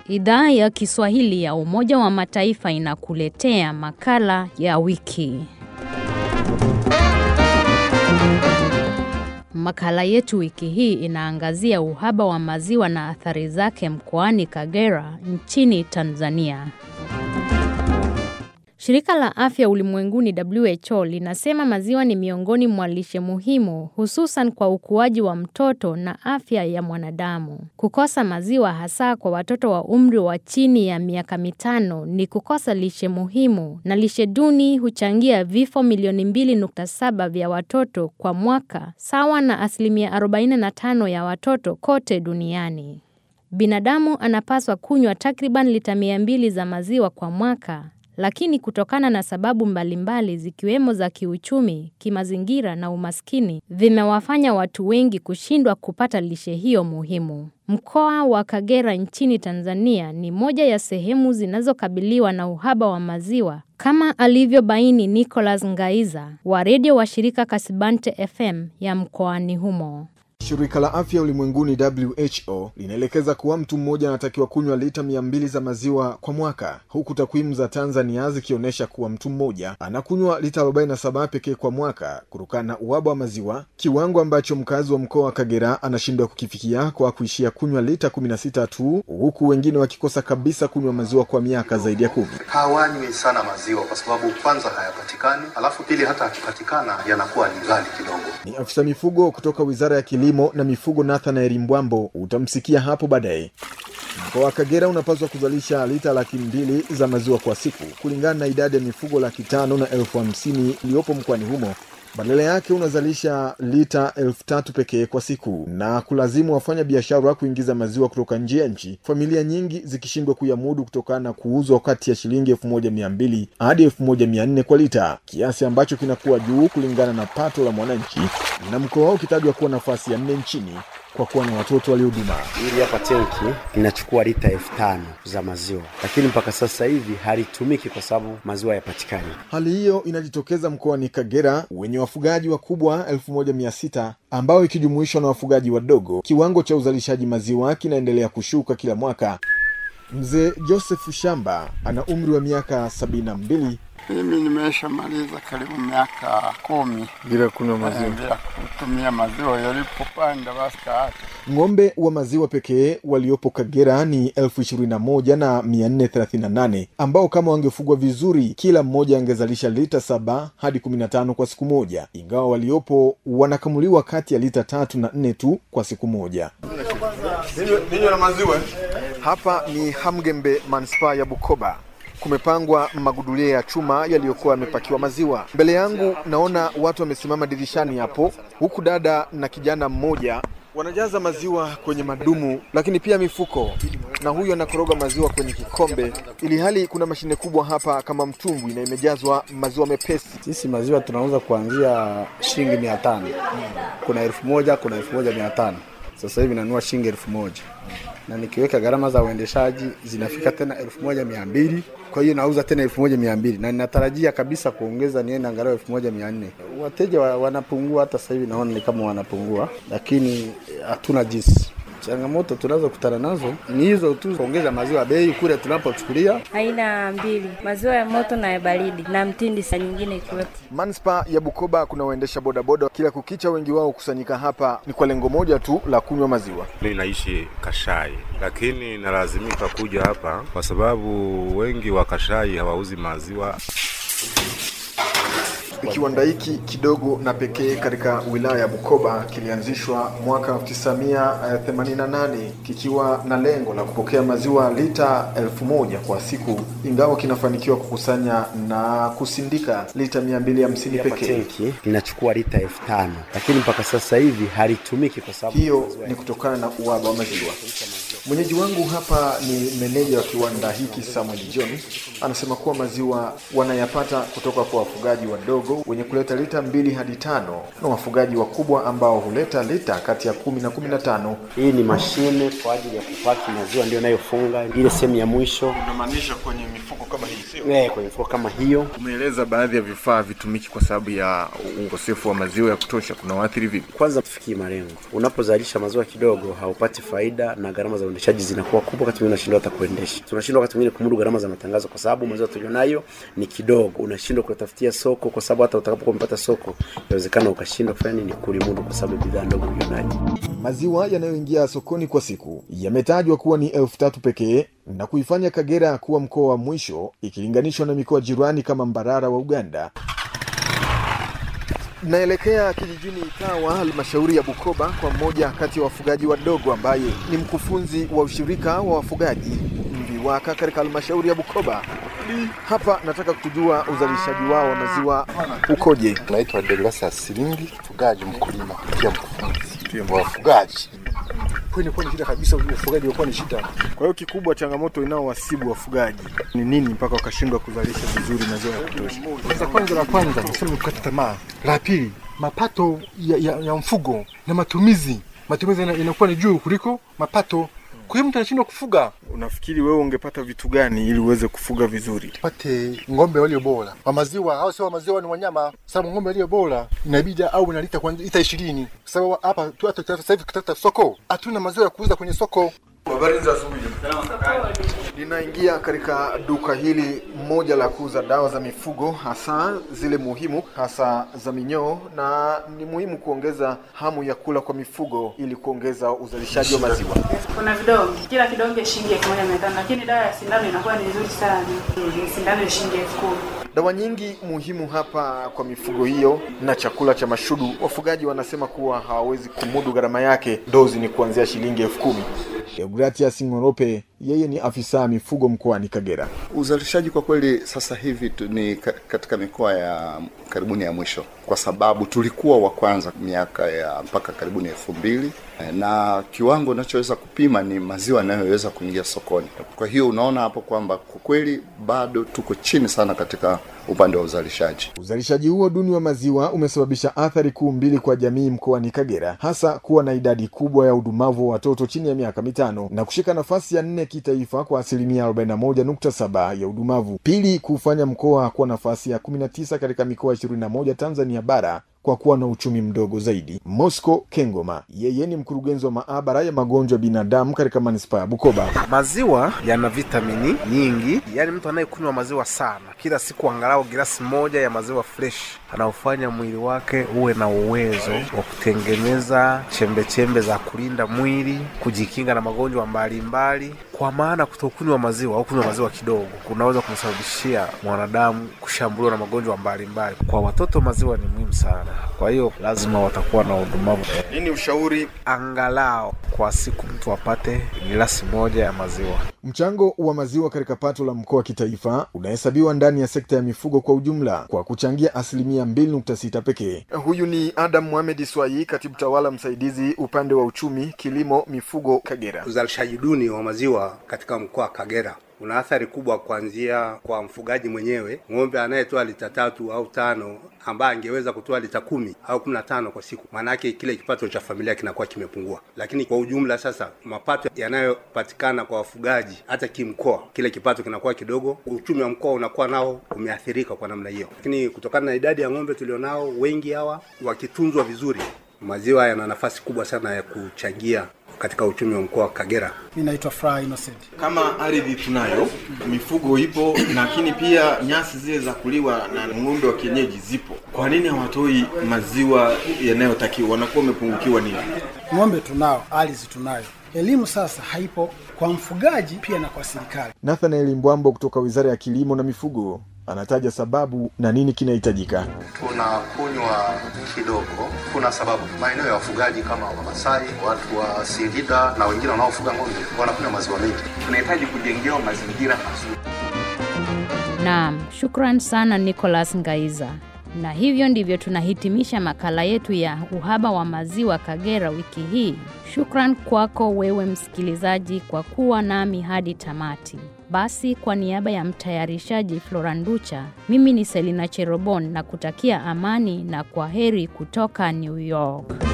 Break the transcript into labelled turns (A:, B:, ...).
A: Idhaa ya Kiswahili ya Umoja wa Mataifa inakuletea makala ya wiki. Makala yetu wiki hii inaangazia uhaba wa maziwa na athari zake mkoani Kagera nchini Tanzania. Shirika la Afya Ulimwenguni WHO linasema maziwa ni miongoni mwa lishe muhimu hususan kwa ukuaji wa mtoto na afya ya mwanadamu. Kukosa maziwa hasa kwa watoto wa umri wa chini ya miaka mitano ni kukosa lishe muhimu na lishe duni huchangia vifo milioni 2.7 vya watoto kwa mwaka sawa na asilimia 45 ya watoto kote duniani. Binadamu anapaswa kunywa takriban lita 200 za maziwa kwa mwaka lakini kutokana na sababu mbalimbali zikiwemo za kiuchumi, kimazingira na umaskini vimewafanya watu wengi kushindwa kupata lishe hiyo muhimu. Mkoa wa Kagera nchini Tanzania ni moja ya sehemu zinazokabiliwa na uhaba wa maziwa kama alivyobaini Nicholas Ngaiza wa redio wa shirika Kasibante FM ya mkoani humo.
B: Shirika la Afya Ulimwenguni WHO linaelekeza kuwa mtu mmoja anatakiwa kunywa lita mia mbili za maziwa kwa mwaka, huku takwimu za Tanzania zikionyesha kuwa mtu mmoja anakunywa lita 47 pekee kwa mwaka kutokana na uhaba wa maziwa, kiwango ambacho mkazi wa mkoa wa Kagera anashindwa kukifikia kwa kuishia kunywa lita 16 tu, huku wengine wakikosa kabisa kunywa maziwa kwa miaka zaidi ya kumi.
C: Hawanywi sana maziwa kwa sababu kwanza hayapatikani, alafu pili hata akipatikana yanakuwa ni ghali kidogo.
B: Ni afisa mifugo kutoka Wizara ya Kilimo na mifugo Nathanael Mbwambo, utamsikia hapo baadaye. Mkoa wa Kagera unapaswa kuzalisha lita laki mbili za maziwa kwa siku kulingana na idadi ya mifugo laki tano na elfu hamsini iliyopo mkoani humo. Badala yake unazalisha lita elfu tatu pekee kwa siku na kulazimu wafanya biashara kuingiza maziwa kutoka nje ya nchi, familia nyingi zikishindwa kuyamudu kutokana na kuuzwa kati ya shilingi elfu moja mia mbili hadi elfu moja mia nne kwa lita, kiasi ambacho kinakuwa juu kulingana na pato la mwananchi, na mkoa wao ukitajwa kuwa nafasi ya nne nchini kwa kuwa na watoto walioduma.
D: Hili hapa tenki linachukua lita elfu tano za maziwa, lakini mpaka sasa hivi halitumiki kwa sababu maziwa hayapatikani.
B: Hali hiyo inajitokeza mkoani Kagera wenye wafugaji wakubwa elfu moja mia sita ambao ikijumuishwa na wafugaji wadogo, kiwango cha uzalishaji maziwa kinaendelea kushuka kila mwaka. Mzee Joseph Shamba ana umri wa miaka sabini na mbili.
E: Mimi nimeshamaliza karibu miaka kumi
B: bila kunywa maziwa,
E: bila kutumia maziwa. Yalipopanda basi kaacha.
B: Ng'ombe wa maziwa pekee waliopo Kagera ni elfu ishirini na moja na mia nne thelathini na nane ambao kama wangefugwa vizuri, kila mmoja angezalisha lita saba hadi kumi na tano kwa siku moja, ingawa waliopo wanakamuliwa kati ya lita tatu na nne tu kwa siku moja.
C: Ninywe na maziwa.
B: Hapa ni Hamgembe, manispaa ya Bukoba. Kumepangwa magudulia ya chuma yaliyokuwa yamepakiwa maziwa. Mbele yangu naona watu wamesimama dirishani hapo, huku dada na kijana mmoja wanajaza maziwa kwenye madumu, lakini pia mifuko, na huyu anakoroga maziwa kwenye kikombe, ili hali kuna mashine kubwa hapa kama mtumbwi na imejazwa maziwa mepesi.
F: Sisi maziwa tunauza kuanzia shilingi mia tano kuna elfu moja kuna elfu moja mia tano Sasa hivi nanua shilingi elfu moja na nikiweka gharama za uendeshaji zinafika tena elfu moja mia mbili kwa hiyo nauza tena elfu moja mia mbili na ninatarajia kabisa kuongeza niende angalau elfu moja mia nne Wateja wa, wanapungua, hata sasa hivi naona ni kama wanapungua, lakini hatuna jinsi. Changamoto tunazokutana nazo ni hizo tu, kuongeza maziwa bei kule tunapochukulia.
G: Aina mbili, maziwa ya moto na ya baridi na mtindi, saa nyingine ikiwepo.
B: Manispaa ya Bukoba kuna waendesha bodaboda kila kukicha, wengi wao kusanyika hapa ni kwa lengo moja tu la kunywa maziwa.
H: Mimi naishi Kashai, lakini nalazimika kuja hapa kwa sababu wengi wa Kashai hawauzi maziwa.
B: Kiwanda hiki kidogo na pekee katika wilaya ya Bukoba kilianzishwa mwaka 1988 kikiwa na lengo la kupokea maziwa lita elfu moja kwa siku, ingawa kinafanikiwa kukusanya na kusindika lita 250 pekee.
D: Tenki linachukua lita elfu tano lakini mpaka sasa hivi halitumiki kwa sababu
B: Hiyo ni kutokana na uhaba wa maziwa. Mwenyeji wangu hapa ni meneja wa kiwanda hiki Samuel John, anasema kuwa maziwa wanayapata kutoka kwa wafugaji wadogo wadogo wenye kuleta lita mbili hadi tano na wafugaji wakubwa ambao huleta lita kati ya kumi na kumi na tano.
D: Hii ni mashine kwa ajili ya kupaki maziwa, ndio inayofunga ile sehemu ya mwisho
B: Unamaanisha kwenye mifuko kama hii sio?
D: eh, kwenye mfuko kama hiyo.
B: Umeeleza baadhi ya vifaa vitumiki kwa sababu ya ukosefu wa maziwa ya kutosha, kuna waathiri vipi?
D: Kwanza tufikie malengo. Unapozalisha maziwa kidogo, haupati faida na gharama za uendeshaji zinakuwa kubwa, wakati mwingine unashindwa hata kuendesha. Tunashindwa wakati mwingine kumudu gharama za matangazo, kwa sababu maziwa tulionayo ni kidogo. Unashindwa kutafutia soko, kwa sababu hata utakapokuwa umepata soko, inawezekana ukashindwa kufanya nini, kulimudu, kwa sababu bidhaa ndogo ulionayo.
B: Maziwa yanayoingia sokoni kwa siku yametajwa kuwa ni elfu tatu pekee na kuifanya Kagera kuwa mkoa wa mwisho ikilinganishwa na mikoa jirani kama Mbarara wa Uganda. Naelekea kijijini Ikawa, halmashauri ya Bukoba, kwa mmoja kati ya wafugaji wadogo ambaye ni mkufunzi wa ushirika wa wafugaji Mviwaka katika halmashauri ya Bukoba. Hapa nataka kujua uzalishaji wao wa maziwa ukoje.
I: Naitwa Degrasa Silingi, mfugaji mkulima, pia mkufunzi wa wafugaji.
B: Kwani kwa ni shida kabisa, ufugaji ulikuwa ni shida. Kwa hiyo kikubwa, changamoto inaowasibu wafugaji ni nini mpaka wakashindwa kuzalisha vizuri maziwa ya kutosha?
I: Kwanza kwanza la kwanza tuseme kukata tamaa. La pili, mapato ya, ya, ya mfugo na matumizi, matumizi yana- inakuwa ni juu kuliko mapato. Kwa hiyo mtu anashindwa kufuga.
B: Unafikiri wewe ungepata vitu gani ili uweze kufuga vizuri?
I: Pate ng'ombe walio bora wa maziwa, au sio? Wa maziwa ni wanyama, sababu ng'ombe walio bora inabidi au na lita kwanza lita 20 sababu hapa tu hata sasa hivi kutata soko hatuna maziwa ya kuuza kwenye soko.
B: Habari za asubuhi. Ninaingia katika duka hili moja la kuuza dawa za mifugo, hasa zile muhimu, hasa za minyoo, na ni muhimu kuongeza hamu ya kula kwa mifugo ili kuongeza uzalishaji wa maziwa.
J: Kuna vidonge, kila kidonge shilingi elfu moja mia tano lakini dawa ya sindano inakuwa ni nzuri sana. Ni Sindano ya shilingi elfu kumi.
B: Dawa nyingi muhimu hapa kwa mifugo hiyo na chakula cha mashudu, wafugaji wanasema kuwa hawawezi kumudu gharama yake. Dozi ni kuanzia shilingi elfu kumi. Deogratias Ng'orope, yeye ni afisa mifugo mkoani Kagera.
K: Uzalishaji kwa kweli sasa hivi tu ni ka- katika mikoa ya karibuni ya mwisho, kwa sababu tulikuwa wa kwanza miaka ya mpaka karibuni elfu mbili na kiwango unachoweza kupima ni maziwa yanayoweza kuingia sokoni. Kwa hiyo unaona hapo kwamba kwa kweli bado tuko chini sana katika upande wa uzalishaji.
B: Uzalishaji huo duni wa maziwa umesababisha athari kuu mbili kwa jamii mkoani Kagera, hasa kuwa na idadi kubwa ya udumavu wa watoto chini ya miaka mitano na kushika nafasi ya nne kitaifa kwa asilimia 41.7 ya udumavu. Pili, kufanya mkoa kuwa nafasi ya 19 katika mikoa 21 Tanzania bara kwa kuwa na uchumi mdogo zaidi. Mosco Kengoma, yeye ni mkurugenzi wa maabara ya magonjwa ya binadamu katika manispaa ya Bukoba.
L: Maziwa yana vitamini nyingi, yaani mtu anayekunywa maziwa sana kila siku, angalau gilasi moja ya maziwa fresh, anaofanya mwili wake uwe na uwezo wa kutengeneza chembe chembe za kulinda mwili, kujikinga na magonjwa mbalimbali. Kwa maana kutokunywa maziwa au kunywa maziwa kidogo kunaweza kumsababishia mwanadamu kushambuliwa na magonjwa mbalimbali. Kwa watoto maziwa ni muhimu sana, kwa hiyo lazima watakuwa na udumavu.
B: Nini ushauri?
L: Angalau kwa siku mtu apate gilasi moja ya maziwa.
B: Mchango wa maziwa katika pato la mkoa kitaifa unahesabiwa ndani ya sekta ya mifugo kwa ujumla kwa kuchangia asilimia 2.6 pekee. Huyu ni Adam Mohamed Swai, katibu tawala msaidizi upande wa uchumi, kilimo, mifugo Kagera.
M: Uzalishaji duni wa maziwa katika mkoa wa Kagera una athari kubwa kuanzia kwa mfugaji mwenyewe. Ng'ombe anayetoa lita tatu au tano ambaye angeweza kutoa lita kumi au kumi na tano kwa siku, maanake kile kipato cha familia kinakuwa kimepungua. Lakini kwa ujumla sasa, mapato yanayopatikana kwa wafugaji hata kimkoa, kile kipato kinakuwa kidogo, uchumi wa mkoa unakuwa nao umeathirika kwa namna hiyo. Lakini kutokana na idadi ya ng'ombe tulionao, wengi hawa wakitunzwa vizuri, maziwa yana nafasi kubwa sana ya kuchangia katika uchumi wa mkoa wa Kagera.
N: Mimi naitwa Fra Innocent.
B: Kama ardhi tunayo, mifugo ipo, lakini pia nyasi zile za kuliwa na ng'ombe wa kienyeji zipo, kwa nini hawatoi maziwa yanayotakiwa? Wanakuwa wamepungukiwa nini?
N: Ng'ombe tunao, ardhi tunayo, elimu sasa haipo kwa mfugaji pia na kwa serikali.
B: Nathanael Mbwambo kutoka Wizara ya Kilimo na Mifugo anataja sababu na nini kinahitajika.
C: tunakunywa kidogo. Kuna sababu, maeneo ya wafugaji kama Wamasai, watu wa Singida na wengine wanaofuga ng'ombe wanakunywa maziwa mengi. Tunahitaji kujengewa mazingira mazuri.
A: Naam, shukran sana Nicholas Ngaiza. Na hivyo ndivyo tunahitimisha makala yetu ya uhaba wa maziwa Kagera wiki hii. Shukran kwako wewe msikilizaji kwa kuwa nami hadi tamati. Basi kwa niaba ya mtayarishaji Floranducha, mimi ni Selina Cherobon na kutakia amani na kwa heri kutoka New York.